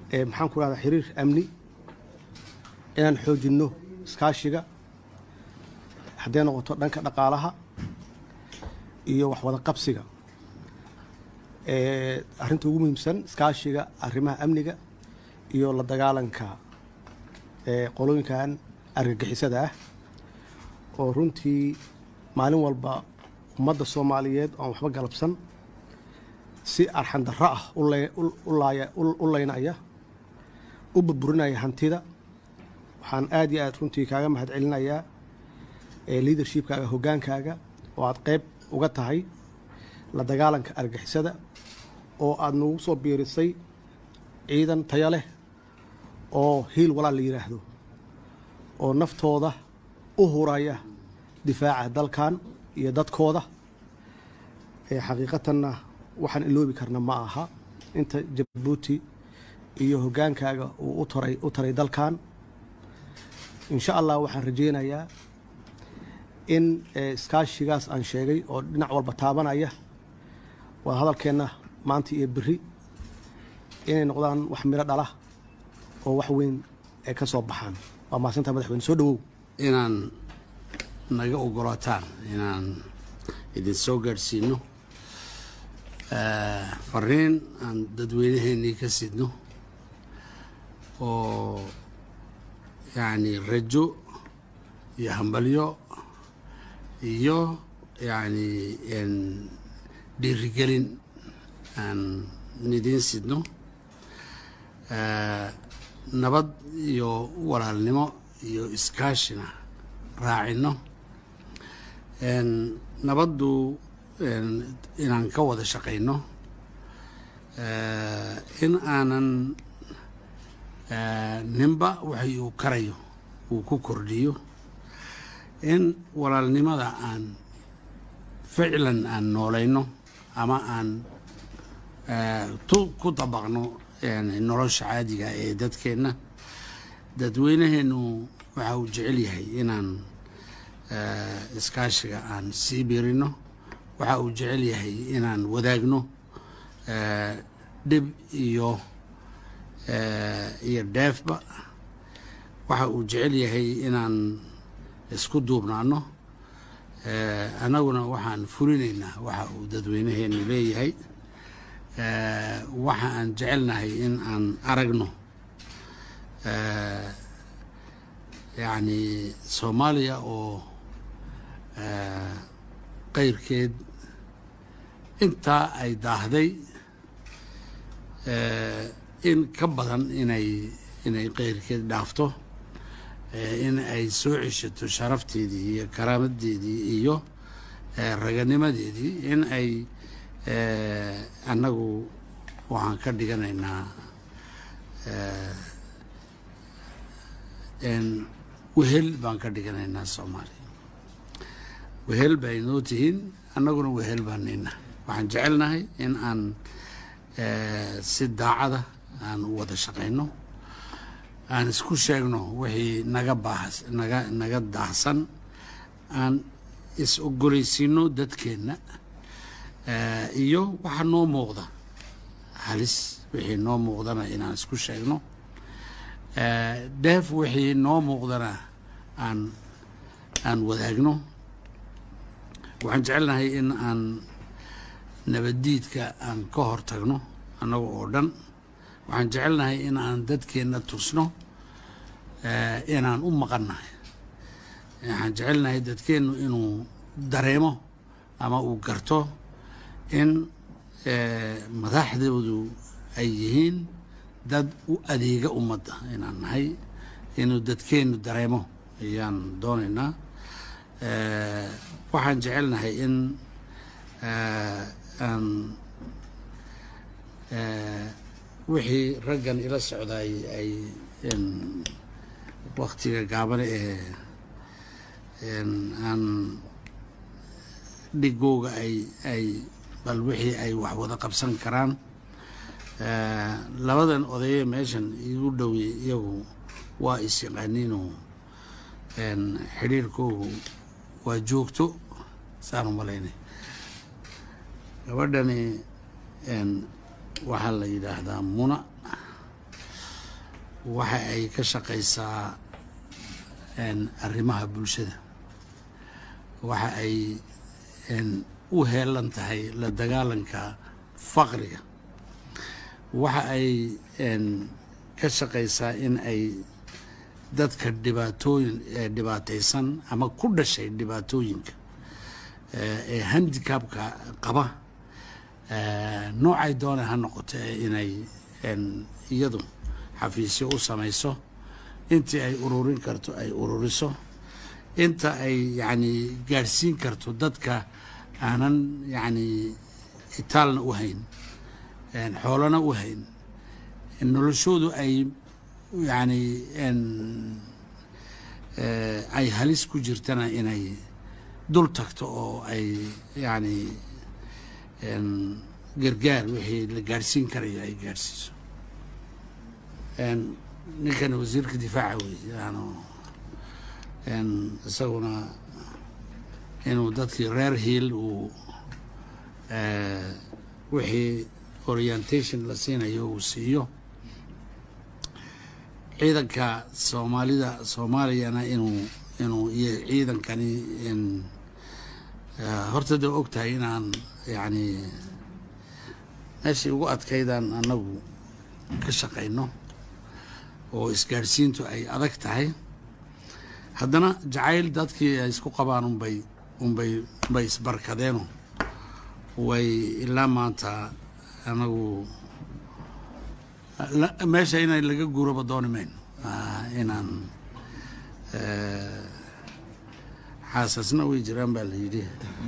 ee maxaan ku rahdaa xiriir amni inaan xoojinno iskaashiga hadday noqoto dhanka dhaqaalaha iyo wax wada qabsiga ee arrinta ugu muhiimsan iskaashiga arrimaha amniga iyo la dagaalanka ee qolooyinkan argagixisada ah oo runtii maalin walba ummadda soomaaliyeed oon waxba galabsan si arxandarro ah u lay- u- u laaya- u- u laynaya u burburinaya hantida waxaan aad iyo aad runtii kaaga mahad celinayaa ee leadershipkaaga hoggaankaaga oo aad qayb uga tahay la dagaalanka argixisada oo aad nagu soo biirisay ciidan taya leh oo hiil walaal la yidhaahdo oo naftooda u huraya difaaca dalkan iyo dadkooda ee xaqiiqatanna waxaan iloobi karna ma aha inta jabuuti iyo hoggaankaaga uu u taray u taray dalkan insha allah waxaan rajaynayaa in eh, iskaashigaas aan sheegay oo dhinac walba taabanaya waa hadalkeenna maanta iyo berri inay noqdaan wax miro dhala oo wax weyn ay ka soo baxaan waa mahadsantaha madaxweyne soo dhawow inaan naga ogolaataan inaan idin soo gaadhsiino Eh, fariin aan dadweynaheennii ka sidno oo yacni rajo iyo hambalyo iyo yacni en dhiirigelin aan idiin sidno Eh, nabad iyo walaalnimo iyo iskaashina raacino En, nabaddu en, inaan ka wada shaqayno Eh, in aanan eh, ninba waxay uu karayo uu ku kordhiyo in walaalnimada aan ficlan aan noolayno ama aan eh, tu- ku dabaqno yani nolosha caadiga ee dadkeenna dadweynaheennu waxa uu jecel yahay inaan eh, iskaashiga aan sii birino waxa uu jecel yahay inaan wadaagno eh, dhib iyo eh, iyo dheefba waxa uu jecel yahay inaan isku duubnaano Eh, annaguna waxaan fulinaynaa waxa uu dadweynaheenu leeyahay Eh, waxa aan jecelnahay in aan aragno Eh, yacni soomaaliya oo eh, qayrkeed intaa ay daahday eh, in ka badan inay inay qayrkeed dhaafto eh, in ay soo ceshato sharafteedii iyo karaamadeedii iyo eh, raganimadeedii in ay eh, annagu waxaan ka dhiganaynaa eh, en wehel baan ka dhiganaynaa soomaaliya wehel bay noo tihiin annaguna wehel baan nina waxaan jecelnahay in aan eh, si daacada aan u wada shaqayno aan isku sheegno wixii naga baahas naga naga daahsan aan is ogolaysiino dadkeenna eh, iyo waxa noo muuqda halis wixii noo muuqdana inaan isku sheegno eh, dheef wixii noo muuqdana aan aan wadaagno waxaan jecelnahay in aan nabaddiidka aan ka hor tagno annaga oo dhan waxaan jecelnahay in aan dadkeenna tusno eh, inaan u maqannahay waxaan jecelnahay dadkeennu inuu dareemo ama uu garto in eh, madaxdoodu ay yihiin dad u adeega ummadda inaan nahay inuu dadkeennu dareemo ayaan doonaynaa Eh, waxaan jecelnahay in eh, aan eh, wixii raggan ila socdaay ay en, waktiga gaabane ee en, aan dhigooga ay ay bal wixii ay wax wada qabsan karaan Eh, labadan odaye meeshan igu dhowey iyagu waa is yaqaaniinoo en, xidhiirkoogu waa joogto saan u malaynay gabadhani en, waxaa la yidhaahdaa muna waxa ay ka shaqaysaa arrimaha bulshada waxa ay u heelan tahay la dagaalanka faqriga waxa ay ka shaqaysaa in ay dadka dhibaatooyin dhibaataysan ama ku dhashay dhibaatooyinka ee handicabka qaba noocay doona ha noqoto inay iyadu xafiisyo u samayso intii ay ururin karto ay ururiso inta ay yacni gaadhsiin karto dadka aanan yacni itaalna u hayn xoolana u hayn noloshoodu ay yacni ay halis ku jirtana inay dul tagto oo ay yacni gargaar wixii la gaadhsiin karayo ay gaadhsiiso ninkan wasiirka difaaca wey yaanu isaguna inuu dadkii reer hiil uu wixii orientation la siinayo uu siiyo ciidanka soomaalida soomaaliyana inuu inuu iyo ciidankani horta da og tahay inaan yacni meeshii ugu adkaydaan annagu ka shaqayno oo isgaadhsiintu ay adag tahay haddana jacayl dadkii ay isku qabaan unbay unbay unbay isbarkadeeno way ilaa maanta anagu meesha inay laga guuraba dooni mayno inaan xaasasna way jiraan baa la yidhi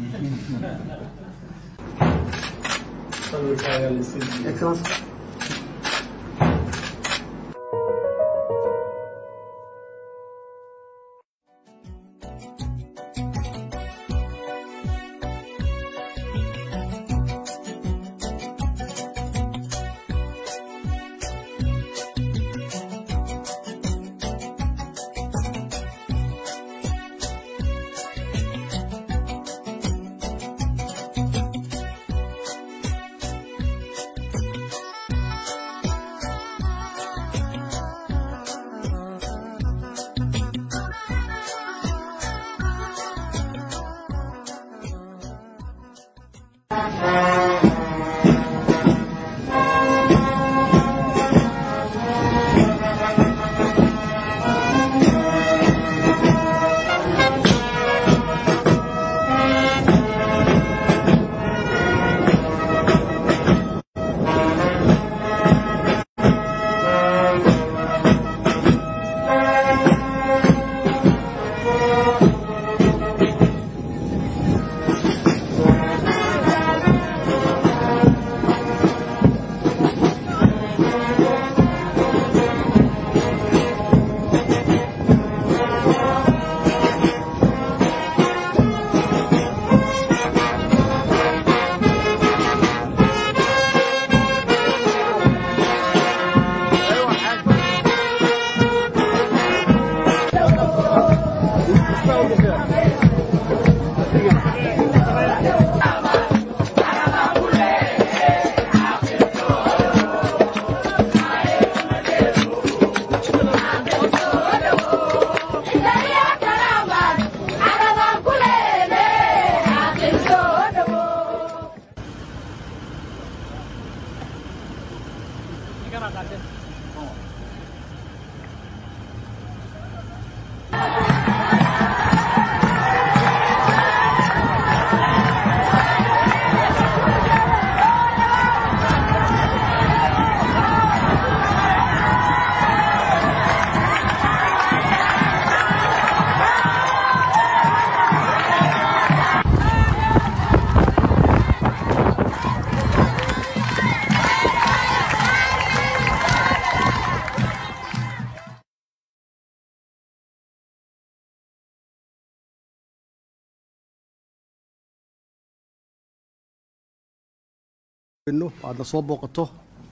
aadna soo booqato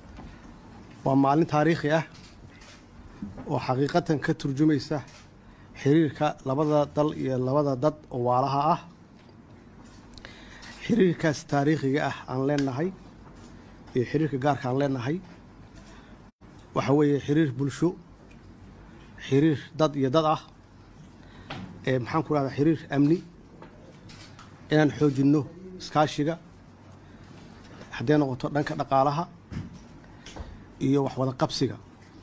waa maalin taariikhi ah oo xaqiiqatan ka turjumaysa xiriirka labada dal iyo labada dad oo waalaha ah xiriirkaas taariikhiga ah aan leenahay iyo xiriirka gaarka aan leenahay waxa weeye xiriir bulsho xiriir dad iyo dad ah ee maxaan ku rahdaa xiriir amni inaan xoojinno iskaashiga hadday noqoto dhanka dhaqaalaha iyo waxwada qabsiga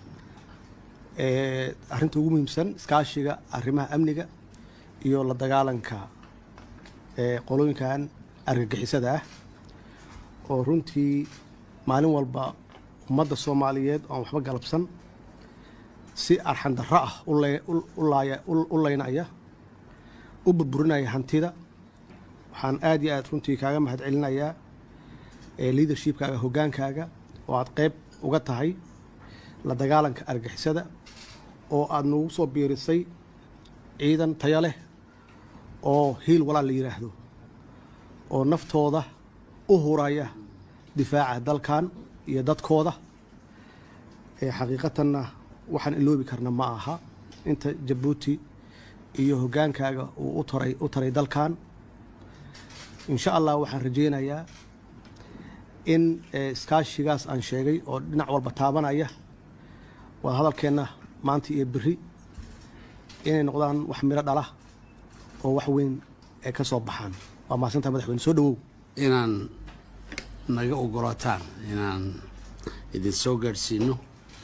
ee arrinta ugu muhiimsan iskaashiga arrimaha amniga iyo la dagaalanka ee qolooyinkan argagixisada ah oo runtii maalin walba ummadda soomaaliyeed oon waxba galabsan si arxan darro ah u lay- u- u laaya- u- u laynaya u burburinaya hantida waxaan aad iyo aad runtii kaaga mahad celinayaa ee leadershipkaaga hoggaankaaga oo aad qayb uga tahay la dagaalanka argixisada oo aad nagu soo biirisay ciidan tayo leh oo hiil walaal la yidhaahdo oo naftooda u huraya difaaca dalkan iyo dadkooda ee xaqiiqatanna waxaan iloobi karna ma aha inta jabuuti iyo hoggaankaaga uu u taray u taray dalkan insha allah waxaan rajaynayaa in eh, iskaashigaas aan sheegay oo dhinac walba taabanaya waa hadalkeenna maanta iyo beri inay noqdaan wax miro dhala oo wax weyn ay ka soo baxaan waa mahadsantaha madaxweyne soo dhawow inaan naga ogolaataan inaan idin soo gaadhsiino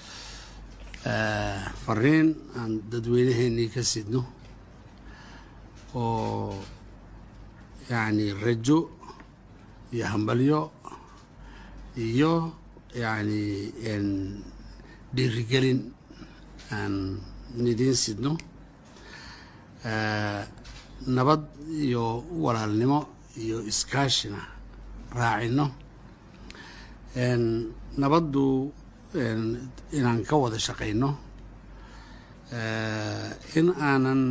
Eh, fariin aan dadweynaheennii ka sidno oo yacni rajo iyo hambalyo iyo yacni en dhiirigelin aan idiin sidno Eh, nabad iyo walaalnimo iyo iskaashina raacino En, nabaddu en, inaan ka wada shaqayno Eh, in aanan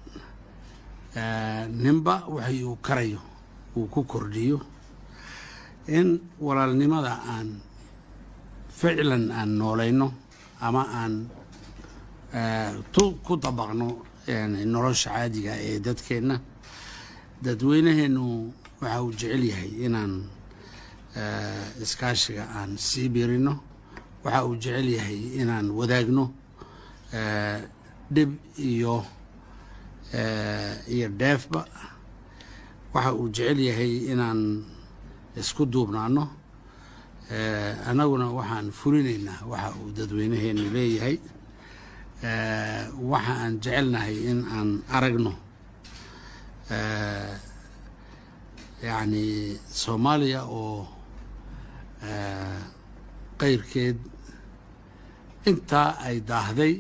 eh, ninba waxay uu karayo uu ku kordhiyo in walaalnimada aan ficlan aan noolayno ama aan eh, tu- ku dabaqno yani nolosha caadiga ee dadkeenna dadweynaheennu waxa uu jecel yahay inaan eh, iskaashiga aan sii birino waxa uu jecel yahay inaan wadaagno eh, dhib iyo eh, iyo dheefba waxa uu jecel yahay inaan isku duubnaano eh, annaguna waxaan fulinaynaa waxa uu dadweynaheenu leeyahay eh, waxa aan jecelnahay in aan aragno eh, yacni soomaaliya oo eh, qayrkeed intaa ay daahday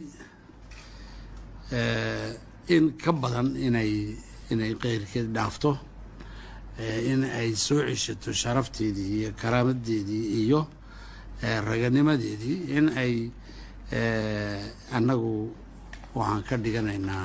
eh, in ka badan inay inay qayrkeed dhaafto eh, in ay soo ceshato sharafteedii iyo karaamadeedii iyo eh, raganimadeedii in ay eh, annagu waxaan ka dhiganaynaa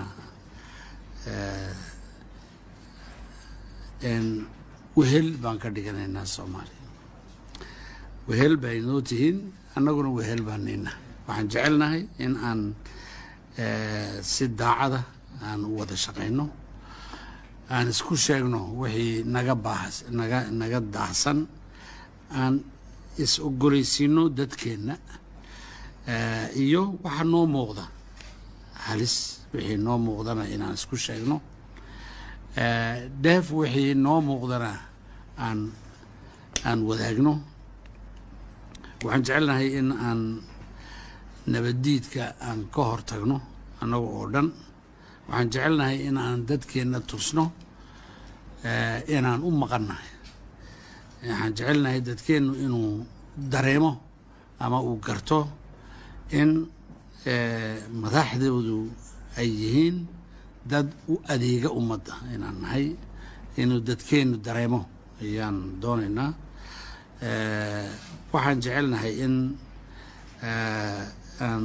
en wehel baan ka dhiganaynaa soomaaliya wehel bay noo tihiin annaguna wehel baan nina waxaan jecelnahay in aan eh, si daacada aan u wada shaqayno aan isku sheegno wixii naga baahas naga naga daahsan aan is ogolaysiino dadkeenna eh, iyo waxa noo muuqda halis wixii noo muuqdana inaan isku sheegno Eh, dheef wixii noo muuqdana aan aan wadaagno waxaan jecelnahay in aan nabaddiidka aan ka hor tagno annaga oo dhan waxaan jecelnahay in aan dadkeenna tusno eh, inaan u maqannahay waxaan jecelnahay dadkeennu inuu dareemo ama uu garto in eh, madaxdoodu ay yihiin dad u adeega ummadda inaan nahay inuu dadkeennu dareemo ayaan doonaynaa Eh, waxaan jecelnahay in eh, aan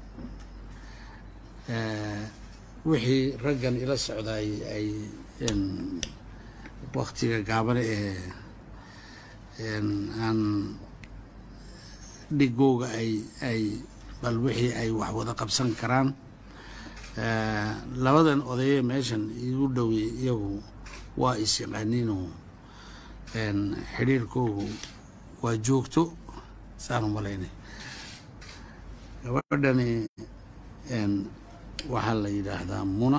eh, wixii raggan ila socdaay ay en, waktiga gaabane ee en, aan dhigooga ay ay bal wixii ay wax wada qabsan karaan Eh, labadan odaye meeshan igu dhowey iyagu waa is yaqaaniinoo en, xidhiirkoogu waa joogto saan u malaynay gabadhani en, waxaa la yidhaahdaa muna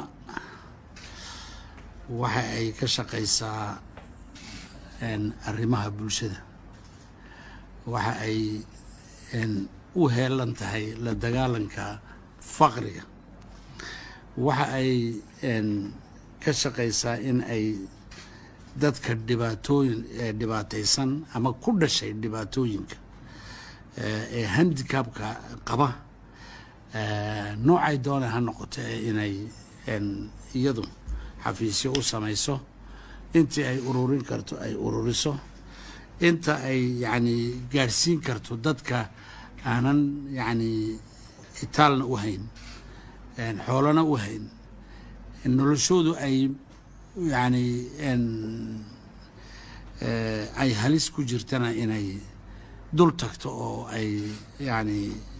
waxa ay ka shaqaysaa arrimaha bulshada waxa ay u heelan tahay la dagaalanka faqriga waxa ay ka shaqaysaa in ay dadka dhibaatooyin dhibaataysan ama ku dhashay dhibaatooyinka ee handicabka qaba noocay doona ha noqoto inay iyadu xafiisyo u samayso intii ay ururin karto ay ururiso inta ay yacni gaadhsiin karto dadka aanan yacni itaalna u hayn xoolana u hayn noloshoodu ay yacni ay halis ku jirtana inay dul tagto oo ay yacni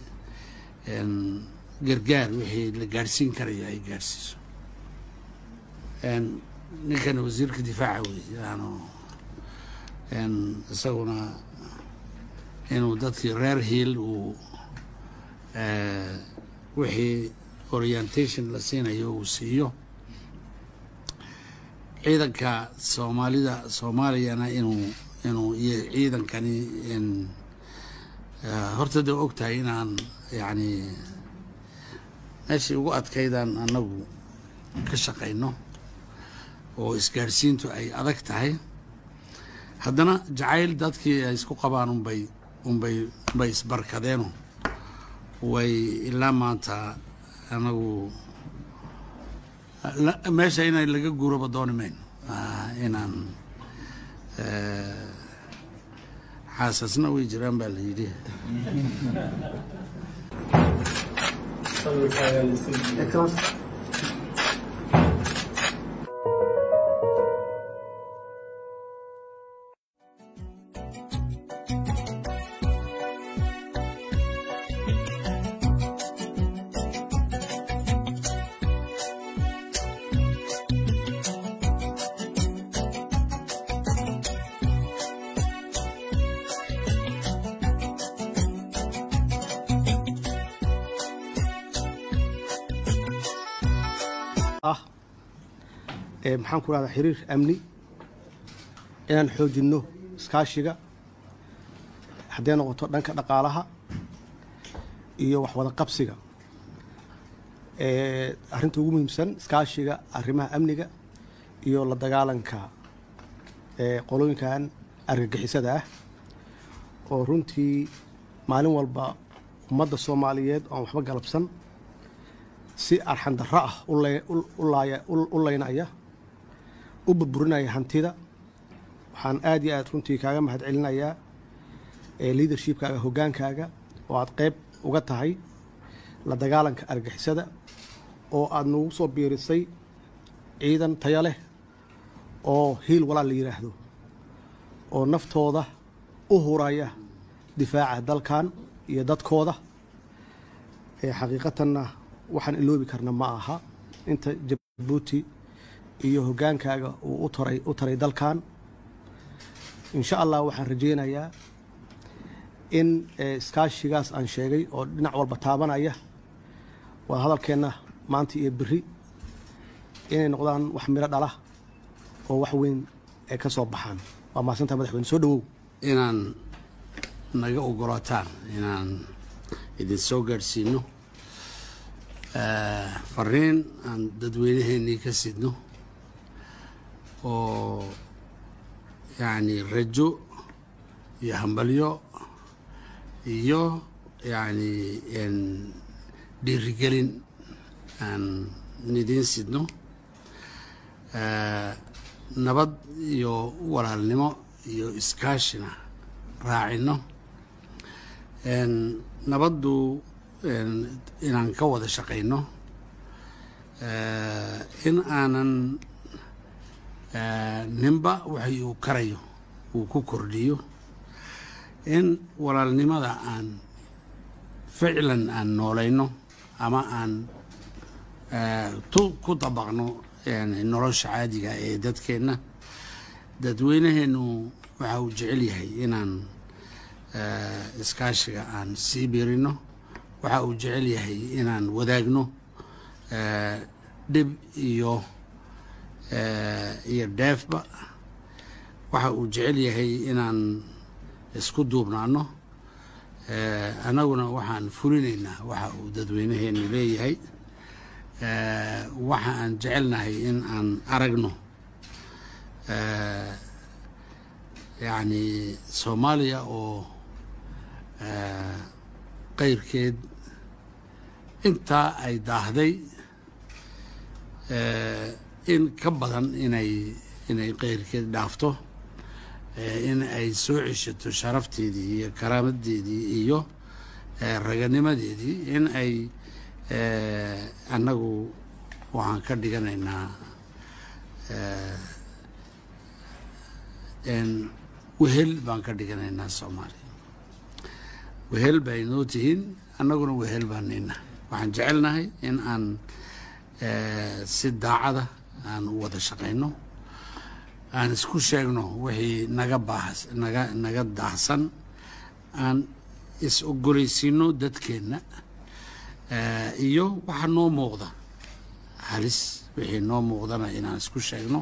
gargaar wixii la gaadhsiin karayo ay gaadhsiiso ninkan wasiirka difaaca wey yaanu isaguna inuu dadkii reer hiil uu wixii orientation la siinayo uu siiyo ciidanka soomaalida soomaaliyana inuu inuu iyo ciidankani horta dee og tahay inaan yacni meeshii ugu adkaydaan annagu ka shaqayno oo isgaadhsiintu ay adag tahay haddana jacayl dadkii ay isku qabaan unbay unbay unbay isbarkadeeno way ilaa maanta anagu meesha inay laga guuraba dooni mayno inaan xaasasna way jiraan baa la yidhi ah ee maxaan ku rahdaa xiriir amni inaan xoojinno iskaashiga hadday noqoto dhanka dhaqaalaha iyo waxwada qabsiga ee arrinta ugu muhiimsan iskaashiga arrimaha amniga iyo la dagaalanka ee qolooyinkan argagixisada ah oo runtii maalin walba ummadda soomaaliyeed oon waxba galabsan si arxandarro ah u lay- u- u laaya- u- u laynaya u burburinaya hantida waxaan aad iyo aad runtii kaaga mahad celinayaa ee leadershipkaaga hoggaankaaga oo aad qayb uga tahay la dagaalanka argixisada oo aad nagu soo biirisay ciidan tayo leh oo hiil walaal la yidhaahdo oo naftooda u huraya difaaca dalkan iyo dadkooda ee xaqiiqatanna waxaan iloobi karna ma aha inta jabuuti iyo hoggaankaaga uu u taray u taray dalkan insha allah waxaan rajaynayaa in eh, iskaashigaas aan sheegay oo dhinac walba taabanaya waa hadalkeenna maanta iyo beri inay noqdaan wax miro dhala oo wax weyn ay ka soo baxaan waa mahadsantaha madaxweyne soo dhawow inaan naga ogolaataan inaan idin soo gaadhsiino Eh, fariin aan dadweynaheennii ka sidno oo yacni rajo iyo hambalyo iyo yacni en dhiirigelin aan idiin sidno Eh, nabad iyo walaalnimo iyo iskaashina raacino En, nabaddu en, inaan ka wada shaqayno Eh, in aanan eh, ninba waxay uu karayo uu ku kordhiyo in walaalnimada aan ficlan aan noolayno ama aan eh, tu ku dabaqno yani nolosha caadiga ee dadkeenna dadweynaheennu waxa uu jecel yahay inaan eh, iskaashiga aan sii biirino waxa uu jecel yahay inaan wadaagno dhib iyo iyo dheefba waxa uu jecel yahay inaan isku duubnaano annaguna waxaan fulinaynaa waxa uu dadweynaheenu leeyahay waxa aan jecelnahay in aan aragno yacni soomaaliya oo qayrkeed intaa ay daahday in ka badan inay inay qayrkeed dhaafto in ay soo ceshato sharafteedii iyo karaamadeedii iyo raganimadeedii in ay annagu waxaan ka dhiganaynaa wehel baan ka dhiganaynaa soomaaliya wehel bay noo tihiin annaguna wehel baan nina waxaan jecelnahay in aan si daacada aan u wada shaqayno aan isku sheegno wixii naga baahas naga naga daahsan aan is ogolaysiino dadkeenna iyo waxa noo muuqda halis wixii noo muuqdana inaan isku sheegno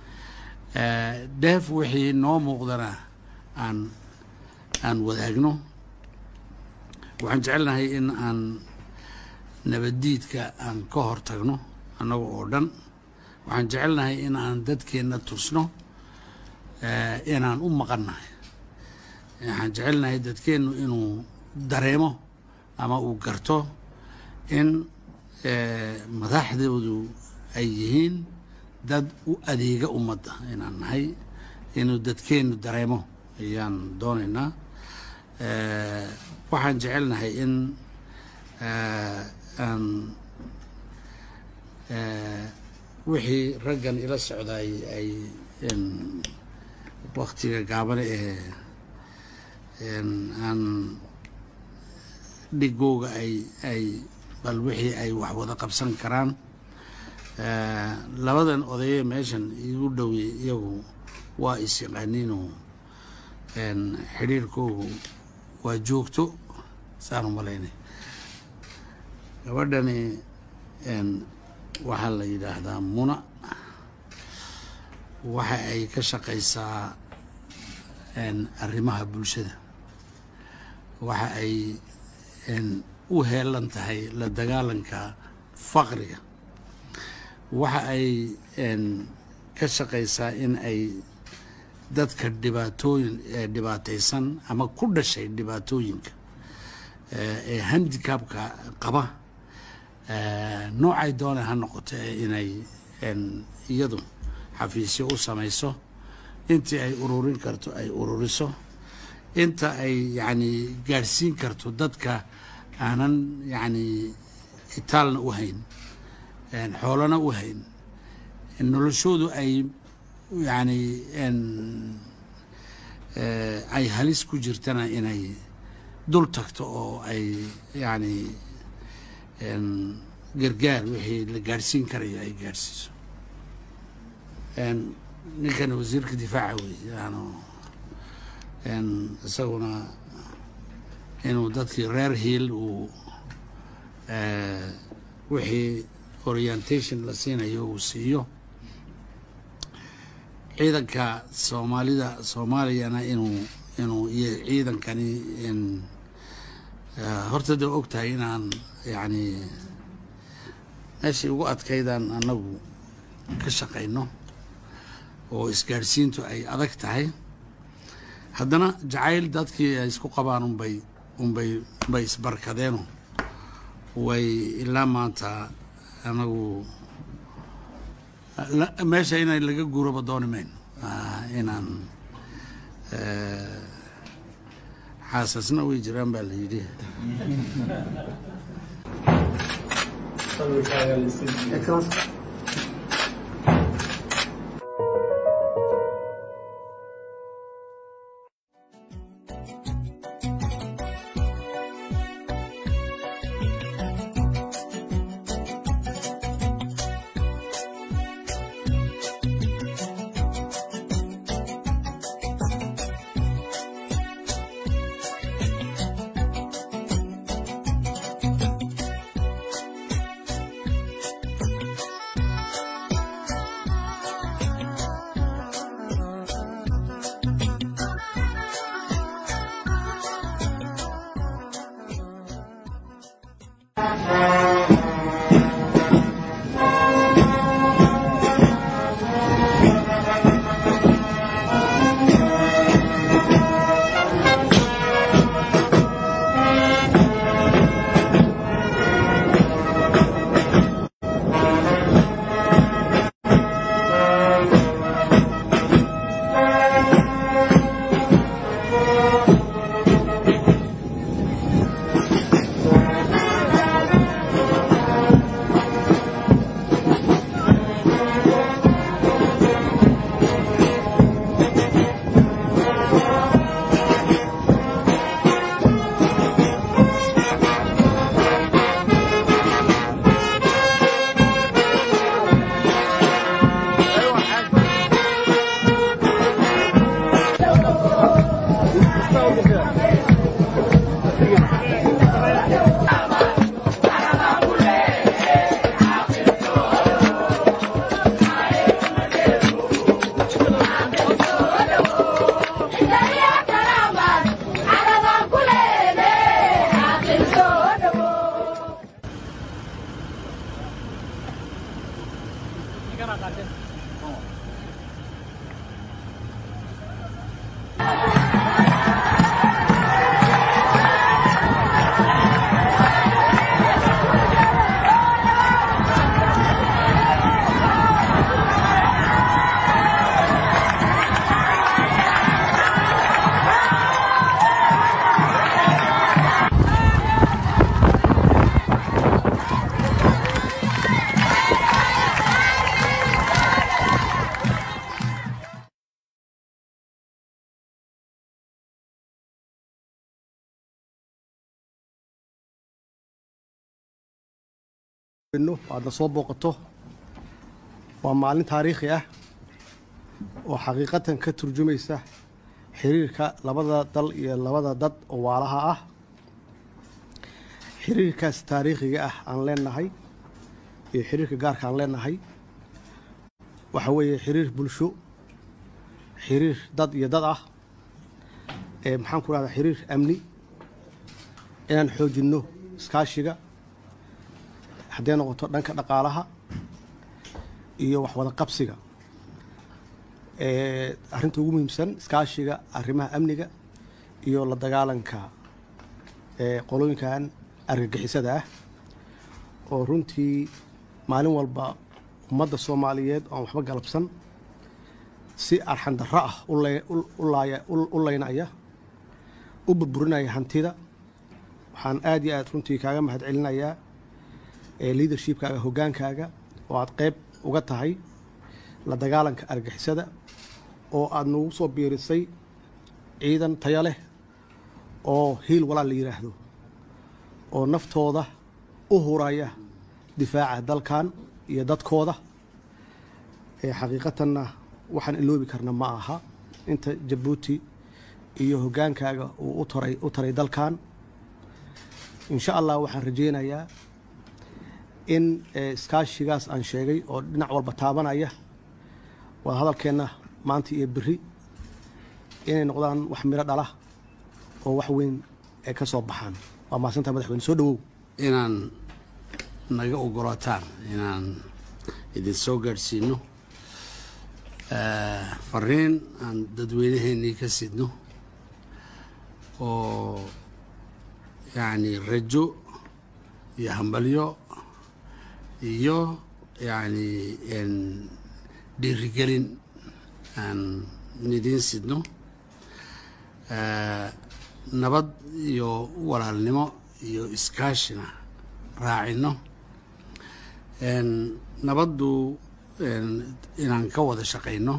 dheef wixii noo muuqdana aan aan wadaagno waxaan jecelnahay in aan nabaddiidka aan ka hor tagno annaga oo dhan waxaan jecelnahay in aan dadkeenna tusno inaan u maqannahay waxaan jecelnahay dadkeennu inuu dareemo ama uu garto in madaxdoodu ay yihiin dad u adeega ummadda inaan nahay inuu dadkeennu dareemo ayaan doonaynaa waxaan jecelnahay in aan wixii raggan ila socdaay ay waktiga gaabane ee aan dhigooga ay ay bal wixii ay wax wada qabsan karaan labadan odaye meeshan igu dhowey iyagu waa is yaqaaniinoo xidhiirkoogu waa joogto saan u malaynay gabadhani waxaa la yidhaahdaa muna waxa ay ka shaqaysaa arrimaha bulshada waxa ay u heelan tahay la dagaalanka faqriga waxa ay ka shaqaysaa in ay dadka dhibaatooyin dhibaataysan ama ku dhashay dhibaatooyinka ee handicabka qaba noocay doona ha noqoto inay iyadu xafiisyo u samayso intii ay ururin karto ay ururiso inta ay yacni gaadhsiin karto dadka aanan yacni itaalna u hayn xoolana u hayn noloshoodu ay yacni ay halis ku jirtana inay dul tagto oo ay yacni gargaar wixii la gaadhsiin karayo ay gaadhsiiso ninkan wasiirka difaaca wey yaanu isaguna inuu dadkii reer hiil uu wixii orientation la siinayo uu siiyo ciidanka soomaalida soomaaliyana inuu inuu iyo ciidankani horta dee og tahay inaan yacni meeshii ugu adkaydaan annagu ka shaqayno oo isgaadhsiintu ay adag tahay haddana jacayl dadkii ay isku qabaan unbay unbay unbay isbarkadeeno way ilaa maanta anagu meesha inay laga guuraba dooni mayno inaan xaasasna way jiraan baa la yidhi aadna soo booqato waa maalin taariikhi ah oo xaqiiqatan ka turjumaysa xiriirka labada dal iyo labada dad oo waalaha ah xiriirkaas taariikhiga ah aan leenahay iyo xiriirka gaarka aan leenahay waxa weeye xiriir bulsho xiriir dad iyo dad ah ee maxaan ku rahdaa xiriir amni inaan xoojinno iskaashiga hadday noqoto dhanka dhaqaalaha iyo wax wada qabsiga arrinta ugu muhiimsan iskaashiga arrimaha amniga iyo la dagaalanka qolooyinkan argagixisada ah oo runtii maalin walba ummadda soomaaliyeed oon waxba galabsan si arxandarro ah u laynaya u burburinaya hantida waxaan aad iyo aad runtii kaaga mahad celinayaa leadershipkaaga hoggaankaaga oo aad qayb uga tahay la dagaalanka argixisada oo aad nagu soo biirisay ciidan taya leh oo hiil walaal la yidhaahdo oo naftooda u huraya difaaca dalkan iyo dadkooda xaqiiqatanna waxaan iloobi karna ma aha inta jabuuti iyo hoggaankaaga uu utaray u taray dalkan insha allah waxaan rajaynayaa in iskaashigaas aan sheegay oo dhinac walba taabanaya waa hadalkeenna maanta iyo beri inay noqdaan wax miro dhala oo wax weyn ay ka soo baxaan waa mahadsantaha madaxweyne soo dhawow inaan naga ogolaataan inaan idin soo gaadhsiino fariin aan dadweynaheennii ka sidno oo yacni rajo iyo hambalyo iyo yacni dhiirigelin aan idiin sidno nabad iyo walaalnimo iyo iskaashina raacino nabaddu inaan ka wada shaqayno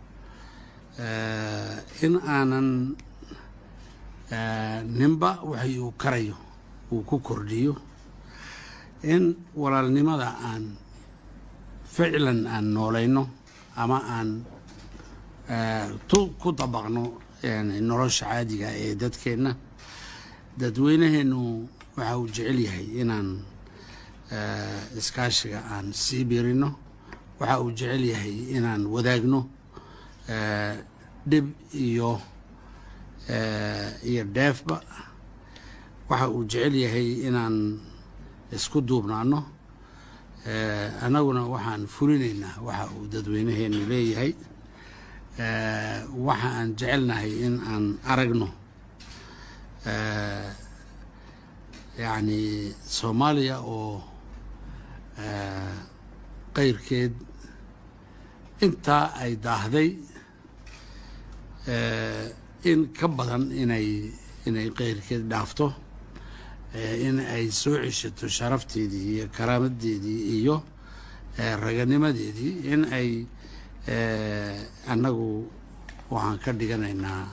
in aanan ninba waxay uu karayo uu ku kordhiyo in walaalnimada aan ficlan aan noolayno ama aan ku dabaqno nolosha caadiga ee dadkeenna dadweynaheennu waxa uu jecel yahay inaan iskaashiga aan sii biirino waxa uu jecel yahay inaan wadaagno dhib iyo iyo dheefba waxa uu jecel yahay inaan isku duubnaano annaguna waxaan fulinaynaa waxa uu dadweynaheenu leeyahay waxa aan jecelnahay in aan aragno yacni soomaaliya oo qayrkeed intaa ay daahday in ka badan inay inay qayrkeed dhaafto in ay soo ceshato sharafteedii iyo karaamadeedii iyo raganimadeedii in ay annagu waxaan ka dhiganaynaa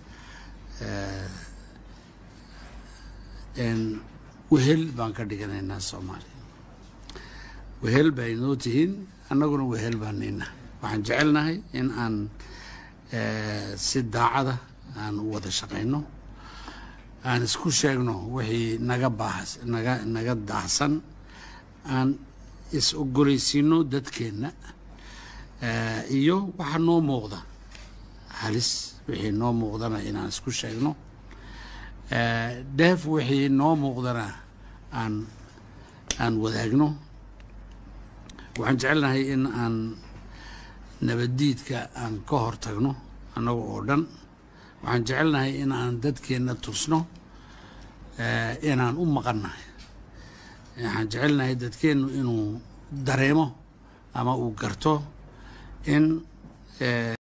wehel baan ka dhiganaynaa soomaaliya wehel bay noo tihiin annaguna wehel baan nina waxaan jecelnahay in aan si daacada aan u wada shaqayno aan isku sheegno wixii naga baahas naga naga daahsan aan is ogoleysiino dadkeenna iyo waxa noo muuqda halis wixii noo muuqdana inaan isku sheegno dheef wixii noo muuqdana aan aan wadaagno waxaan jecelnahay in aan nabaddiidka aan ka hor tagno annaga oo dhan waxaan jecelnahay in aan dadkeenna tusno inaan u maqannahay waxaan jecelnahay dadkeennu inuu dareemo ama uu garto in